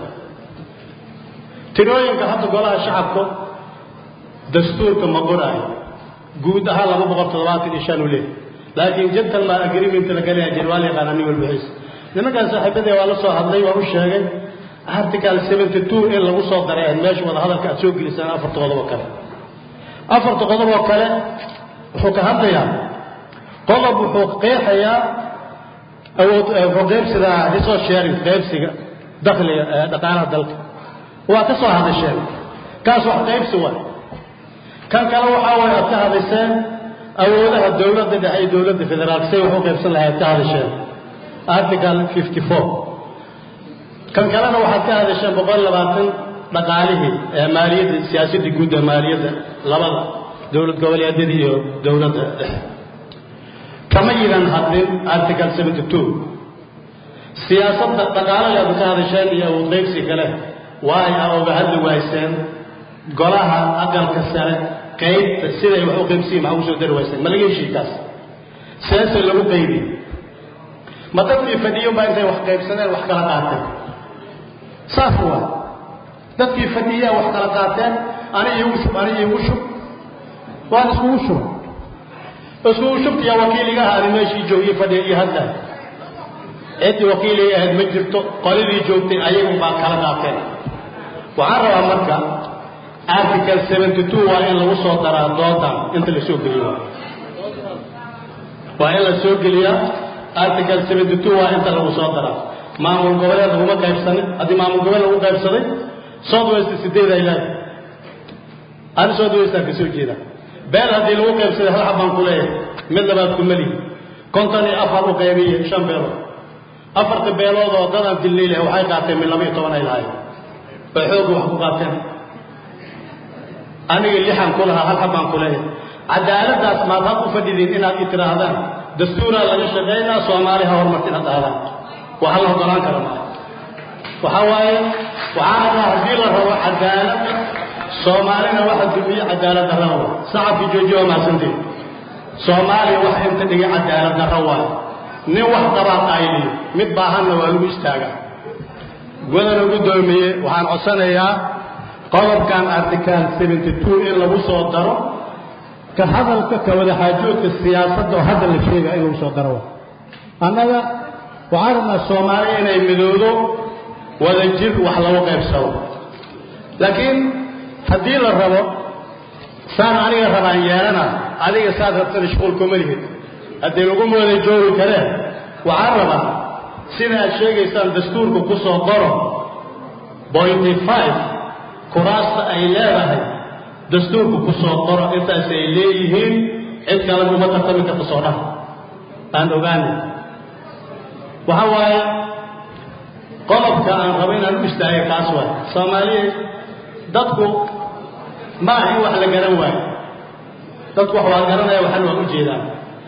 Speaker 7: tirooyinka hadda golaha shacabka dastuurka ma qoraayo guud ahaan laba boqol toddobaatan iyo shan u leeyahy laakiin gentleman agreement la galaya jir waa la yaqaana nin walba xiis nimankaan saaxiibadee waa la soo hadlay waa u sheegay article seventy two in lagu soo daray ahayd meesha wada hadalka aad soo gelisaan afarta qodob oo kale afarta qodob oo kale wuxuu ka hadlayaa qodob wuxuu qeexayaa awood wuxuu qaybsidaa resource sharing qaybsiga dakhliga dhaqaalaha dalka waa ka soo hadasheen kaas wax qaybsi waay kan kale waxaa waay aad ka hadaseen awoodaha dowladda dhexe iyo dowladda federaalka say wax u qaybsan lahay aad ka hadasheen article fifty four kan kalena waxaad ka hadasheen boqol labaatan dhaqaalihii ee maaliyadda siyaasadda guud ee maaliyadda labada dowlad goboleedyada iyo dowladda dhexe kama yidan hadlin article seventy two siyaasadda dhaqaalaha aad ka hadasheen iyo awood qaybsi kale waay aa oga hadli wayseen golaha aqalka sare qaybta siday wax u qaybsiyin maxaa ugu soo dari wayseen ma laga heshii kaas seese lagu qaybi ma dadkii fadhiyo baa intay wax qaybsadeen wax kala qaateen saas waa dadkii fadhiyaa wax kala qaateen ani iigu shub ani iigu shub waan iskugu shub iskugu shubtiyaa wakiiliga ahaadi meeshii joogiyey fadhiya iyo hadlaa ciddii wakiilay ahayd ma jirto qoladii joogtay ayagu baa kala qaateen waxaan rabaa marka article seventy two waa in lagu soo daraa doodan inta la soo geliyo waa in la soo geliyaa article seventy two waa inta lagu soo daraa maamul goboleed laguma qaybsanin haddii maamul goboleed lagu qaybsaday south west sideed ay leedahay ani south westaan ka soo jeeda beel haddii lagu qaybsaday hal xabaan ku leeyahay mid labaad kuma lihi konton iyo afar u qaybiye shan beelood afarta beelood oo dadaan dilnay leh waxay qaateen min laba iyo toban ay lahaayeen bay xoogga wax ku qaateen aniga lixan ku lahaa hal xabaan ku leeyahay cadaaladdaas maad had u fadhidiin inaad i tidhaahdaan dastuuraa laga shaqaynaa soomaali ha horumartin ha dhahdaan waa hal la ogolaan kara maaha waxaa waaye waxaa rabaa haddii la rabo cadaaladda soomaalina waxa dumiye cadaalad darra waa sacabkii joojiya waa mahadsantiin soomaaliya waxa inta dhigay cadaalad darra waaye nin wax qabaa qaayliyo mid baahanna waa lagu istaagaa wadana gudoomiye waxaan codsanayaa qodobkan article seventy two in lagu soo daro ka hadalka ka wada xaajoodka siyaasadda oo hadda la sheegaya in lagu soo daro annaga waxaan rabnaa soomaaliya inay midoodo wada jir wax lagu qaybsado laakiin haddii la rabo saan aniga rabaan yeelana adiga saad rabtana shuqul kuma lihid haddii laguma wada joogi kareen waxaan rabaa sida aad sheegaysaan dastuurka ku soo qoro pointy five kuraasta ay leedahay dastuurka ku soo qoro intaas ay leeyihiin cid kale uma tartami karta soo dhaha aan ogaanay waxa waaye qodobka aan rabo inaan u istaagay kaas waay soomaaliya dadku ma aha in wax la garan waayo dadku wax waa garanaya waxan waa u jeedaan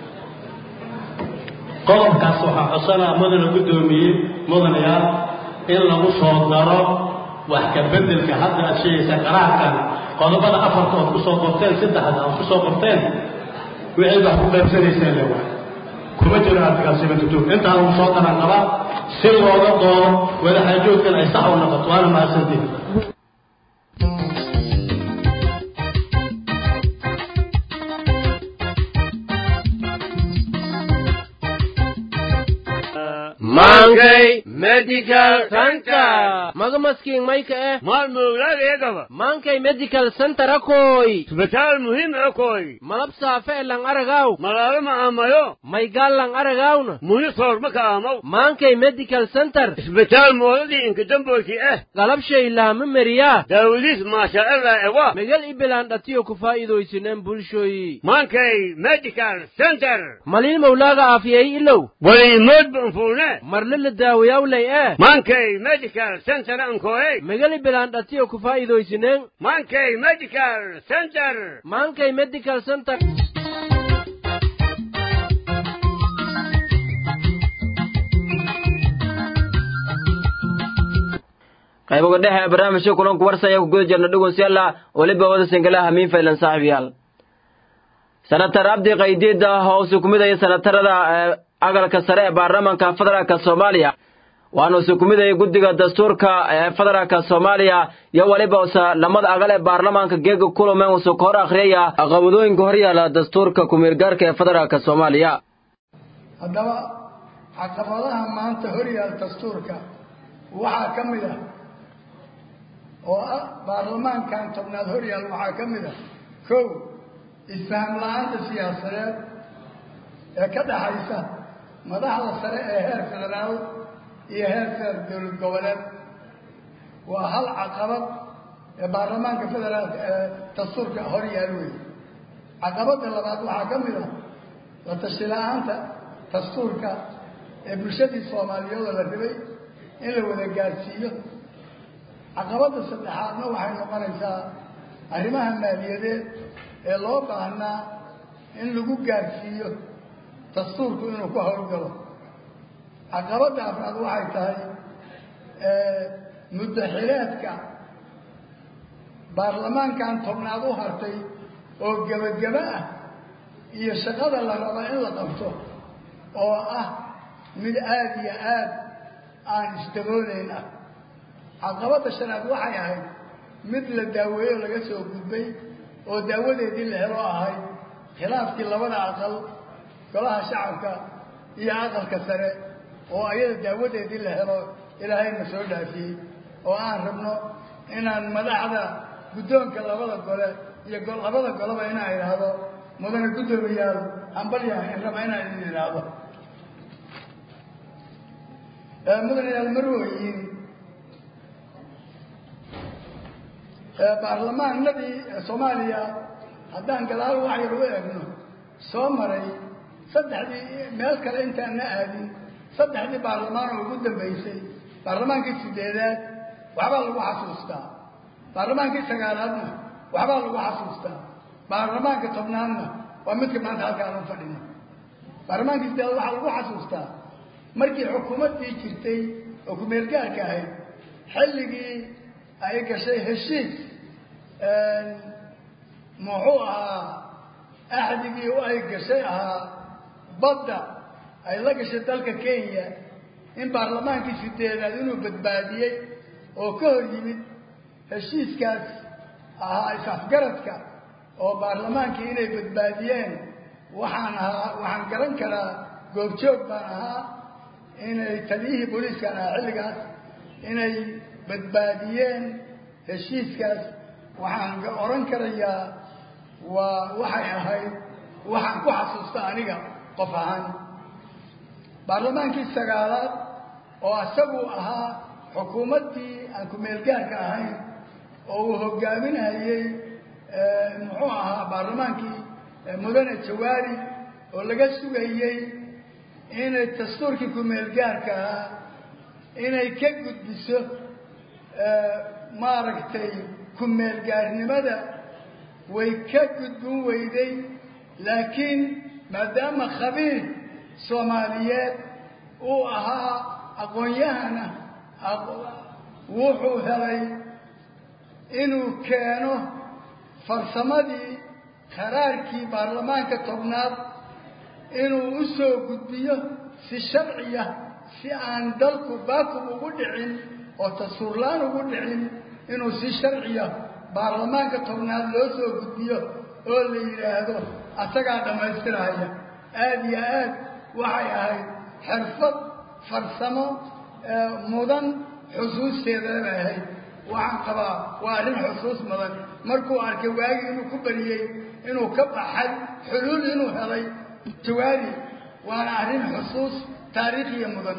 Speaker 7: qodobkaas waxaa codsanaa mudana guddoomiyey mudanayaal in lagu soo daro wax ka bedelka hadda aad sheegaysaa qaraarkan qodobada afarta ood ku soo qorteen saddexda ood ku soo qorteen wixii wax ku qaybsanayseen le waay kuma jiro article seventy two intaa lagu soo daran qabaa si looga doodo wadaxaajoodkan ay sax u noqoto waana mahadsantiin
Speaker 8: Mangay Medical Center.
Speaker 9: maga maskiin mayka eh
Speaker 3: maal mawlaadayagaba
Speaker 9: maankay medical center akoy
Speaker 3: isbitaal muhiim akoy
Speaker 9: malab saafe e lang aragaw
Speaker 3: malaalo ma aamayo
Speaker 9: maygaal lang aragawna
Speaker 3: muhi soorma ka aamaw
Speaker 9: maankay medical center
Speaker 3: isbitaal moodadii inka damboyki eh
Speaker 9: galabshay laama meriyaa
Speaker 3: daawadiis maasha allah ewa
Speaker 9: megal ibilaan dhatiyo ku faa'iidaysineen bulshoyi
Speaker 3: maankay medical center
Speaker 9: maliil mawlaaga aafiyay ilow
Speaker 3: waliimood banfuune
Speaker 9: marle la daawayawlay eh
Speaker 3: maankay medical center ankoey
Speaker 9: megal ibilaan dhatiyo ku faa'iidaysineen
Speaker 3: maankay medical center
Speaker 9: maankay medical center
Speaker 1: qayboga dhexe ee barnaamijka kulanku warsaya ku guda jirna dhugunsyalla weliba wada singalaha hamiin faylan saaxiibayaal senatar abdi qaydiida hoose ku midaya senatarada ee agalka sare ee baarlamaanka federaalka soomaaliya waana use ku midaya guddiga dastuurka ee federaalka soomaaliya iyo weliba use lamada agal ee baarlamaanka geega kulame use ka hor akhriyaya qabadooyinka horyaala dastuurka kumeelgaarka ee federaalka soomaaliya
Speaker 10: haddaba caqabadaha maanta horyaal dastuurka waxaa ka mid ah oo ah baarlamaankan tobnaad horyaal waxaa ka mid ah kow isfaham la-aanta siyaasadeed ee ka dhaxaysa madaxda sare ee heer federaal iyo heer feer dowlad goboleed waa hal caqabad ee baarlamaanka federaalka ee dastuurka horyaal wey caqabadda labaad waxaa ka mid ah la tashi la-aanta dastuurka ee bulshadii soomaaliyeed oo la rabay in la wada gaadhsiiyo caqabadda saddexaadna waxay noqonaysaa arrimaha maaliyadeed ee loo baahnaa in lagu gaadhsiiyo dastuurku inuu ka howlgalo caqabadda afraad waxay tahay muddaxileedka baarlamaankan tobnaad u hartay oo gebagebo ah iyo shaqada la rabo in la qabto oo ah mid aada iyo aad aan isdabooleyn ah caqabadda shanaad waxay ahayd mid la daaweeyo laga soo gudbay oo daawadeedii la helo ahayd khilaafkii labada aqal golaha shacabka iyo aqalka sare oo ayada daawadeedii la helo ilaahayna soo dhaafiyey oo aan rabno inaan madaxda guddoonka labada gole iyo labada goleba inaan idhaahdo mudane guddoomiyaal hambalyaha in raba inaan idin idhaahdo mudanayaal marwooyin baarlamaanadii soomaaliya haddaan gadaal wax yar u eegno soo maray saddexdii meel kale intaanna aadin saddexdii baarlamaan oo ugu dambaysay baarlamaankii sideedaad waxbaa lagu xasuustaa baarlamaankii sagaalaadna waxbaa lagu xasuustaa baarlamaanka tobnaadna waa midka maanta halkaan u fadhino baarlamaankii sideedaad waxaa lagu xasuustaa markii xukuumaddii jirtay oo ku-meelgaarka ahayd xilligii ay gashay heshiis muxuu ahaa axdigii u ay gashay ahaa badda ay la gashay dalka kenya in baarlamaankii sideedaad inuu badbaadiyey oo ka hor yimid heshiiskaas ahaa is-afgaradka oo baarlamaankii inay badbaadiyeen waxaan ahaa waxaan garan karaa goobjoog baan ahaa inay taliyihii booliiskaan ahaa xilligaas inay badbaadiyeen heshiiskaas waxaan odhan karayaa waa waxay ahayd waxaan ku xasuusta aniga qof ahaan baarlamaankii sagaalaad oo isagu ahaa xukuumaddii aan ku-meelgaarka ahayn oo uu hogaaminayey muxuu ahaa baarlamaankii mudane jawaari oo laga sugayey inay dastuurkii ku-meelgaarka ahaa inay ka gudbiso maaragtay ku-meelgaarnimada way ka gudbin weyday laakiin maadaama khabiir soomaaliyeed uu ahaa aqoon-yahana wuxuu helay inuu keeno farsamadii qaraarkii baarlamaanka tobnaad inuu u soo gudbiyo si sharciya si aan dalku baakum ugu dhicin oo tasuurlaan ugu dhicin inuu si sharciya baarlamaanka tobnaad loo soo gudbiyo oo la yidhaahdo asagaa dhammaystiraya aada iyo aad waxay ahayd xirfad farsamo mudan xusuusteeda bay ahayd waxaan qabaa waa arrin xusuus mudan markuu arkay waagi inuu ku bariyey inuu ka baxay xuluul inuu helay jawaari waana arrin xusuus taariikhiya mudan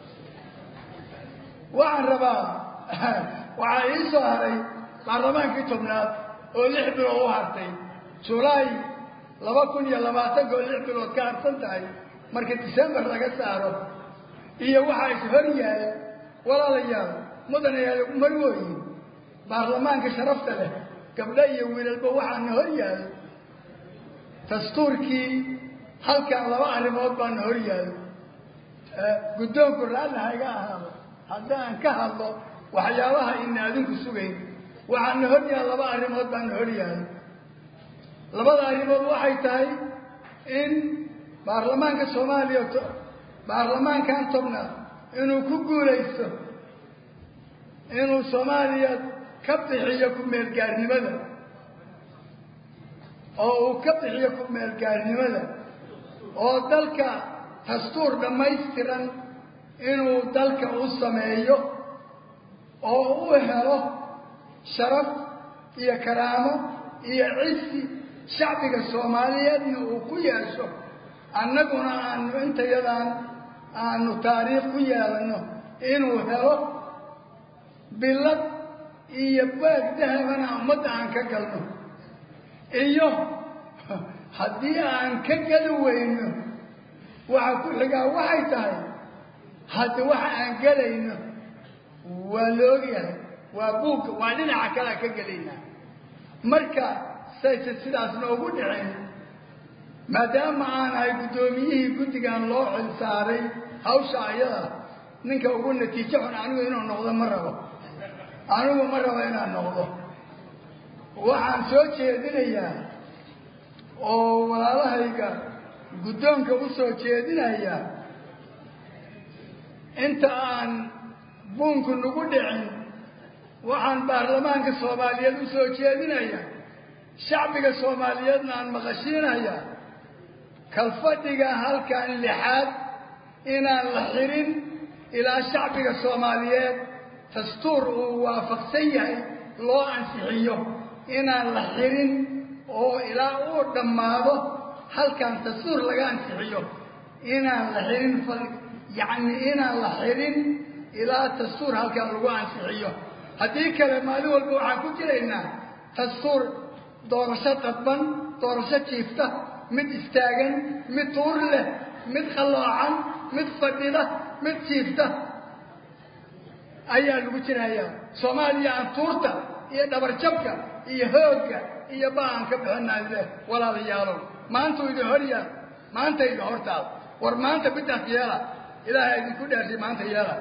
Speaker 10: waxaan rabaa waxaa ii soo haray baarlamaankii tobnaad oo lix bilood u hartay julaay laba kun iyo labaatanka oo lix bilood ka harsan tahay marka december laga saaro iyo waxaa is hor yaal walaalayaal mudanayaal marwooyin baarlamaanka sharafta leh gabdho iyo wiilalba waxaana hor yaal dastuurkii halkan laba arrimood baana hor yaal guddoonku raalli hayga ahaado haddaan ka hadlo waxyaabaha ina adinku sugayn waxaana hor yaal laba arrimood baana hor yaal labada arrimood waxay tahay in baarlamaanka soomaaliya baarlamaankan tobnaad inuu ku guulaysto inuu soomaaliya ka bixiyo ku-meelgaarnimada oo uu ka bixiyo ku-meelgaarnimada oo dalka dastuur dhammaystiran inuu dalka u sameeyo oo u helo sharaf iyo karaamo iyo cisi shacbiga soomaaliyeedna uu ku yeesho annaguna aanu intayadaan aanu taariikh ku yeelano inuu helo bilad iyo baag dahabana ummadda aan ka galno iyo haddii aan ka geli weyno waxa ku xigaa waxay tahay hadda waxa aan gelayno waa la ogyahay waa buugka waa dhinaca kalea ka gelaynaa marka sayse sidaas noogu dhicin maadaama aan ahay guddoomiyihii guddigan loo xil saaray hawsha ayada ninka ugu natiijo xun anigu inuu noqdo ma rabo anigu ma rabo inaan noqdo waxaan soo jeedinayaa oo walaalahayga guddoonka u soo jeedinayaa inta aan buunku nagu dhicin waxaan baarlamaanka soomaaliyeed u soo jeedinayaa shacbiga soomaaliyeedna aan maqashiinayaa kalfadhiga halkan lixaad inaan la xirin ilaa shacbiga soomaaliyeed dastuur uu waafaqsan yahay loo ansixiyo inaan la xirin oo ilaa uu dhammaado halkan dastuur laga ansixiyo inaan la xirin yacni inaan la xirin ilaa dastuur halkan lagu ansixiyo haddii kale maalin walba waxaan ku jiraynaa dastuur doorasho dadban doorasho jiifta mid istaagan mid tuur leh mid qalloocan mid fadhida mid jiifta ayaa lagu jirayaa soomaaliya aan tuurta iyo dhabarjabka iyo hoogga iyo ba-aan ka bixinay leh walaalayaalow maantuu idin hor yaal maanta idin hortaal war maanta bidaas yeela ilaahay idinku dhaartay maanta yeela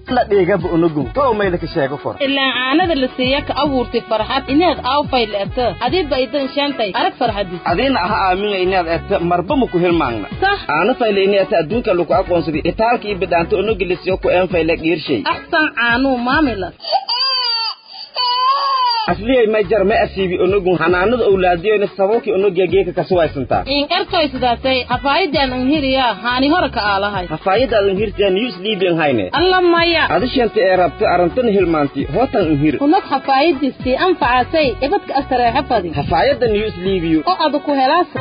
Speaker 11: la dhigaba unugun too mayla ka sheego for
Speaker 12: ilaan caanada la siiya ka abuurtay farxad inaad aawfay le'ta adiba idan shaantay arag farxadis
Speaker 11: adiina aha aaminga inaad eegta marba ma ku hilmaangna
Speaker 12: sah
Speaker 11: aana fayle inaata adduunka lagu aqoonsaday itaalka iyo bidhaanta unugilisiyo ku een fayle dhiirshay
Speaker 12: axsan caanuu maamilas
Speaker 11: asliyay ma jar ma asiibi unugun hanaanada owlaadiyoyna sababkii unugiya geeka kasuwaysantaa
Speaker 12: in ertoy sidaatay hafaayidan anhiriyaa haani hore ka aalahay
Speaker 11: hafaayadaadan hirtiya news libian hayne
Speaker 12: alla maya
Speaker 11: adishanta ee rabta arantana hilmaanti hootan unhir
Speaker 12: hunag hafaayadistii anfacasay ibadka astareexa fadi
Speaker 11: hafaayada news libiyo
Speaker 12: oo adu ku helaasa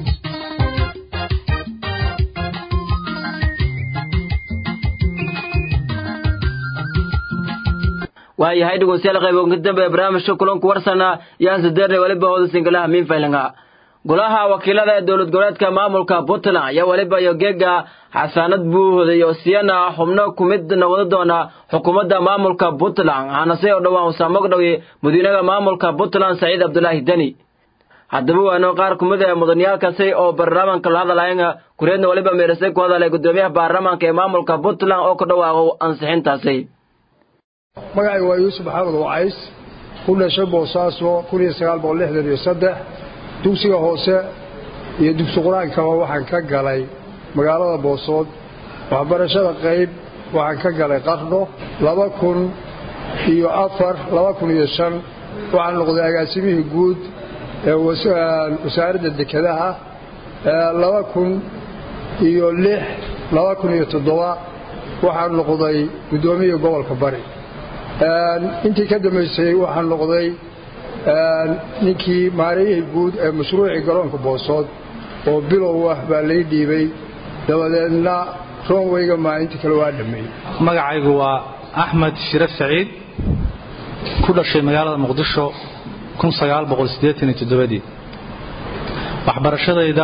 Speaker 1: waayahay dhegeystayaal qayb ugu dambe barnaamijka kulanku warsana yaan sideerne waliba hooda singalaha miinfaylinga golaha wakiilada ee dowlad goboleedka maamulka puntland ayaa waliba iyo geega xasaanad buuhoda iyo siyana xubno ku mid noqon doona xukuumadda maamulka puntland hanase oo dhowaan usaamogdhowi madiinaha maamulka puntland saciid cabdulaahi deni haddaba waano qaar ku mid ah mudaniyaalkaasi oo baarlamaanka la hadalayan kureedna waliba meerisay ku hadalay gudoomiyaha baarlamaanka ee maamulka puntland oo ka dhawaaqo ansixintaasi
Speaker 13: magacayga waa yuusuf maxamed wacays ku dhashay boosaaso kun iyo sagaal boqol lixdan iyo saddex dugsiga hoose iyo dugsi qur-aankaba waxaan ka galay magaalada boosood waxbarashada qayb waxaan ka galay qarno laba kun iyo afar laba kun iyo shan waxaan noqday agaasimihii guud ee wasaaradda dekedaha laba kun iyo lix laba kun iyo toddoba waxaan noqday guddoomiyihii gobolka bari intii ka dambaysay waxaan noqday ninkii maarayihii guud ee mashruucii garoonka boosood oo bilow ah baa lay dhiibay dabadeedna roonweyga maalinta kale waa dhammeeyey
Speaker 14: magacaygu waa axmed shire saciid ku dhashay magaalada muqdisho dii waxbarashadayda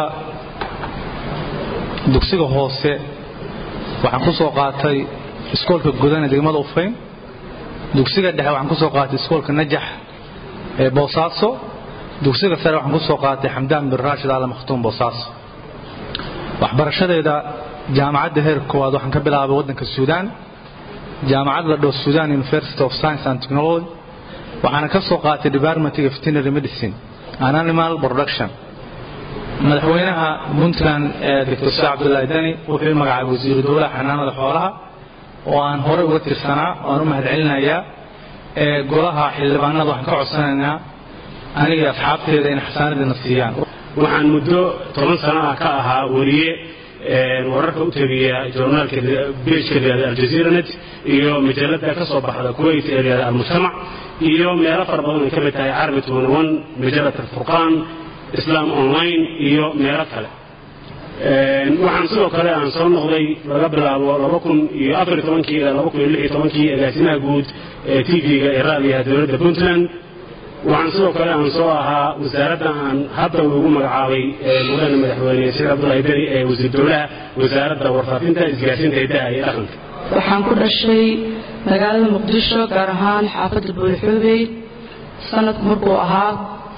Speaker 14: dugsiga hoose waxaan ku soo qaatay iskoolka gudane degmada ufayn dugsiga dhexe waxaan ku soo qaatay iskoolka najax ee boosaaso dugsiga sare waxaan ku soo qaatay xamdaan bin raashid aala makhtuum boosaaso waxbarashadeeda jaamacadda heer koowaad waxaan ka bilaabay waddanka suudaan jaamacad la dhoo sudan university of science and technology waxaana ka soo qaatay departmentiga veterinary medicine and animal production madaxweynaha puntland ee doctor sa cabdullaahi dani wuxuu magacaabay wasiiru dowlaha xanaanada xoolaha oo aan horey uga tirsanaa waan u mahadcelinayaa ee golaha xildhibaanada waxaan ka codsanaynaa aniga asxaabteeda in xasaanadina siiyaan
Speaker 15: waxaan muddo toban sano ah ka ahaa weriye wararka u tegiya journaalka bejka layihahda aljazeeranet iyo majalada ka soo baxda kuwait ee layihahda almujtamac iyo meelo fara badan ay ka mid tahay carabi tuunawan majalat alfurqaan islam online iyo meelo kale waxaan sidoo kale aan soo noqday laga bilaabo laba kun iyo afar tobankii ilaa laba kun iyo lix iyo tobankii agaasimaha guud ee tv-ga ee raadiyaha dowladda puntland waxaan sidoo kale aan soo ahaa wasaaradda aan hadda ugu magacaabay mudane madaxweyne sheekh cabdullahi deni ee wasiir dowlaha wasaaradda warfaafinta isgaarsiinta hidaha iyo dhaqanka
Speaker 16: waxaan ku dhashay magaalada muqdisho gaar ahaan xaafadda buulxuubey sanadku markuu ahaa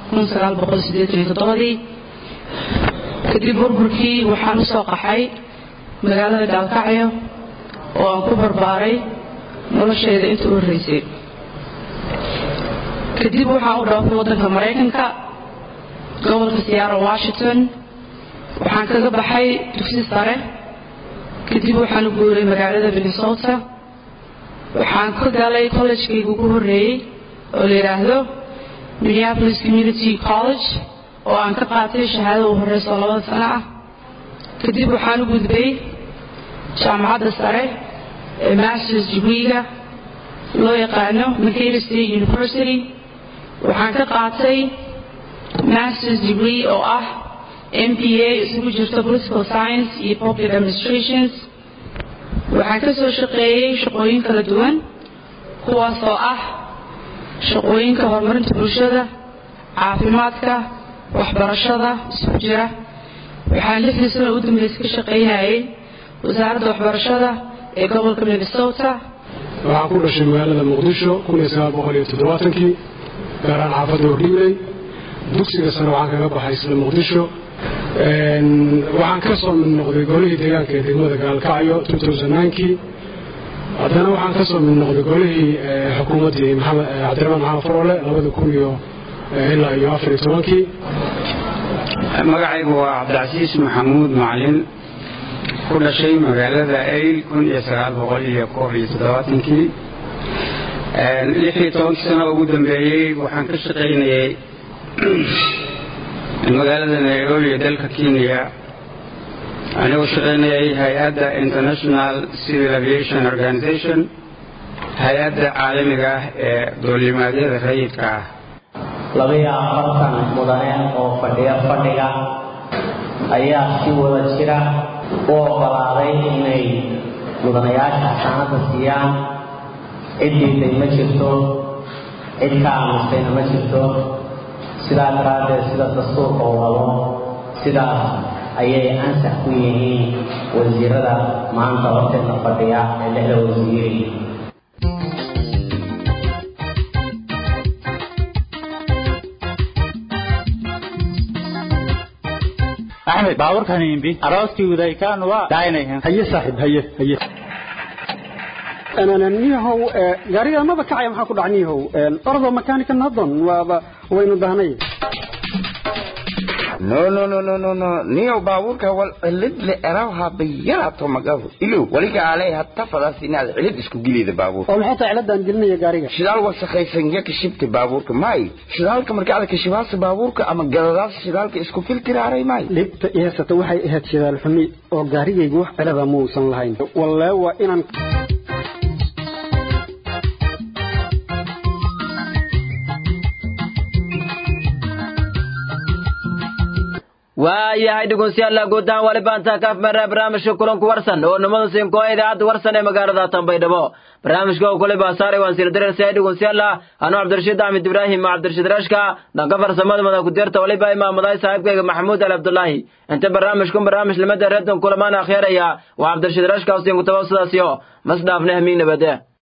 Speaker 16: ii kadib burburkii waxaan u soo qaxay magaalada gaalkacyo oo aan ku barbaaray noloshayda inta u horreysay kadib waxaan u dhaafay waddanka maraykanka gobolka seattle washington waxaan kaga baxay dugsi sare kadib waxaan u guuray magaalada minnesota waxaan ka galay kollejkayga ugu horreeyey oo la yidhaahdo minneapolis community college oo aan ka qaatay shahaadada u horreysa oo labada sano ah kadib waxaan u gudbay jaamacadda sare ee masters degreega loo yaqaano mccater state university waxaan ka qaatay masters degree oo ah m p a isugu jirto political science iyo public administrations waxaan ka soo shaqeeyey shaqooyin kala duwan kuwaas oo ah shaqooyinka horumarinta bulshada caafimaadka waxbarashada isugu jira waxaan lixdii sano u dambeysay ka shaqaynayay wasaaradda waxbarashada ee gobolka minnesota
Speaker 17: waxaan ku dhashay magaalada muqdisho kii gaar ahaan xaafadda hordhigley dugsiga sare waxaan kaga baxay isla muqdisho waxaan ka soo mid noqday golihii deegaanka ee degmada gaalkacyo kii haddana waxaan ka soo mid noqday golihii xukuumaddii maxamed cabdiraxmaan maxamed faroole labada kun iyo ilaa iyo afar iyo tobankii
Speaker 18: magacaygu waa cabdicasiis maxamuud macalin ku dhashay magaalada ayl kun iyo sagaal boqol iyo koob iyo toddobaatankii lix iyo tobankii sano ugu dambeeyey waxaan ka shaqaynayay magaalada nairobi ee dalka kenya anigoo shaqaynayay hay-adda international civil aviation organization hay-adda caalamiga ah ee duulimaadyada rayidka ah
Speaker 19: labaiyo afartan mudane oo fadhiya fadhiga ayaa si wada jira u oggolaaday inay mudanayaasha xasaanada siiyaan cid diiday ma jirto cid ka aamustayna ma jirto sidaa daraaddeed sida dastuurka u wado sidaas ayay ansax ku yihiin wasiirada maanta horteedna fadhiya ee lixda wasiiri
Speaker 20: axmed baaburkan imbi arooskii udaykaan waa daaynayan
Speaker 21: haye saaxiib haye haye niyahow gaariga maba kacaya maxaa ku dhaca niyahow ordo makanika nadon waaba waynu dahnay
Speaker 11: no no no no no no niyo baabuurka wal cilid le erawha bayarato magabu ilo waliga alay hatta fadaas inaad cilid isku gilida baabuurka
Speaker 21: oo maxay tahay ciladan gelinaya gaariga
Speaker 11: shidaal wasakhaysan ya kashibta baabuurka may shidaalka marka aad kashibaasa baabuurka ama gadadaas shidaalka isku filtiraaray may
Speaker 21: dhibta iheesata waxay ahayd shidaal xumi oo gaarigaygu wax cilada muusan lahayn wallee waa inaan
Speaker 1: waayahay dhegeystayaal guud ahaan wali baanta kaaf mara barnaamijka kulanku warsan oo nimada siinko idaacadda warsan ee magaalada Tanbaydhabo barnaamijka oo kale baasaare waan sir dareer sayid dhegeystayaal ano Cabdirashiid Ahmed Ibrahim Cabdirashiid Rashka dhanka farsamada mada ku dirta wali baa imaamaday saaxiibkayga Maxamuud Al Abdullahi inta barnaamijkan barnaamij limada reedan kulamaan akhyaraya waa Cabdirashiid Rashka oo siin ku tawaasulaasiyo masdaafna hamiin nabadee